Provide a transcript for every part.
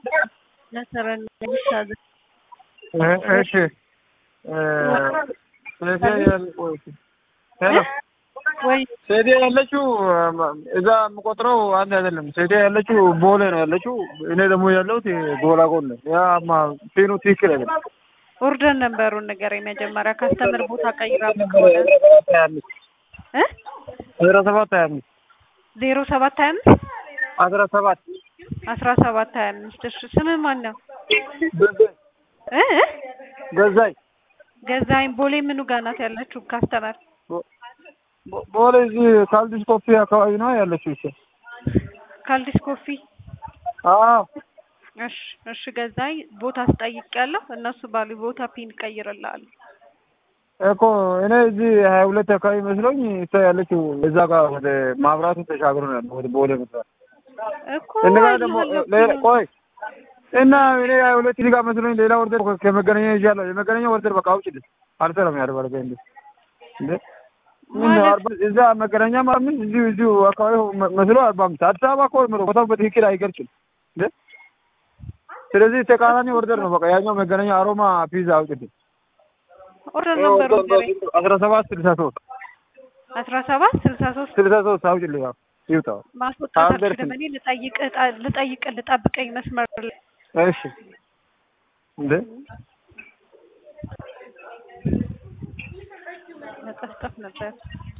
ለሰረን ይሳዘ እሺ ወይ ሴዴ ያለችው እዛ የምቆጥረው አንድ አይደለም። ሴዴ ያለችው ቦሌ ነው ያለችው። እኔ ደግሞ ያለሁት ጎላጎል ነው። ያ ፒኑ ትክክል አይደለም። ኦርደር ነበሩን ነገር የመጀመሪያ ካስተምር ቦታ ቀይራ እ አስራ ሰባት ሀያ አምስት ዜሮ ሰባት ሀያ አምስት አስራ ሰባት አስራ ሰባት ሀያ አምስት እሺ ስምህ ማን ነው? እ ገዛኝ ገዛኝ ቦሌ ምኑ ጋር ናት ያለችው ካስተመር ቦሌ እዚህ ካልዲስ ኮፊ አካባቢ ነው ያለችው። እሺ ካልዲስ ኮፊ አዎ እሺ እሺ ገዛኝ ቦታ አስጠይቄያለሁ። እነሱ ባሉ ቦታ ፒን ቀይርልሃለሁ። እኮ እኔ እዚህ ሀያ ሁለት አካባቢ መስሎኝ እሷ ያለችው እዛ ጋር ወደ ማብራቱ ተሻግሮ ነው ያለው ወደ ቦሌ መስራት እኮ እንደገና ደግሞ አየሁ ሌላ እኮ። ቆይ እና እኔ ሀያ ሁለት ሊጋ መስሎኝ ሌላ ወርደር ከመገናኛ ይዣለሁ። የመገናኛ ወርደር በቃ አውጭልኝ አልሰራም ያደርጋል እንዴ እንዴ ምን ነው ማለት? አርባ እዛ መገናኛ ማለት ምን እዚሁ እዚሁ አካባቢ መ- መስሎ አርባ አምስት አዲስ አበባ እኮ ነው ቦታው በትክክል አይገልጽም እንዴ ስለዚህ ተቃራኒ ወርደር ነው በቃ ያኛው መገናኛ አሮማ ፒዛ አውጭልኝ ኦርደር ነበሩ ገሬ አስራ ሰባት ስልሳ ሶስት አስራ ሰባት ስልሳ ሶስት ስልሳ ሶስት አውጭልኝ ያው ይውጣው ማስወጣት አልደርስም። አልችልም። እኔ ልጠይቅህ ጣ- ልጠይቅህ ልጠብቀኝ መስመር ላይ እሺ እንዴ መጠፍጠፍ ነበር።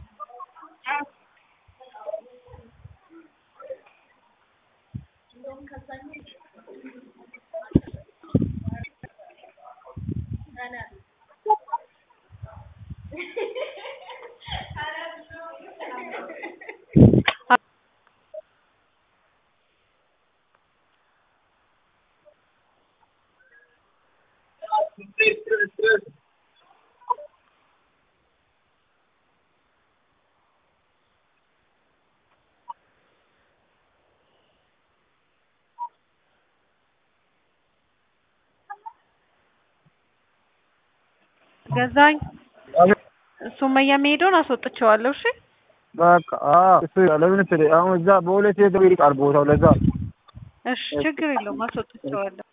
ገዛኝ ሱመያ መሄዱን አስወጥቼዋለሁ። እሺ በቃ አዎ እሱ ለምን ስለ አሁን እዛ በሁለት ሄዶ ይርቃል ቦታው ለዛ እሺ ችግር የለውም አስወጥቼዋለሁ።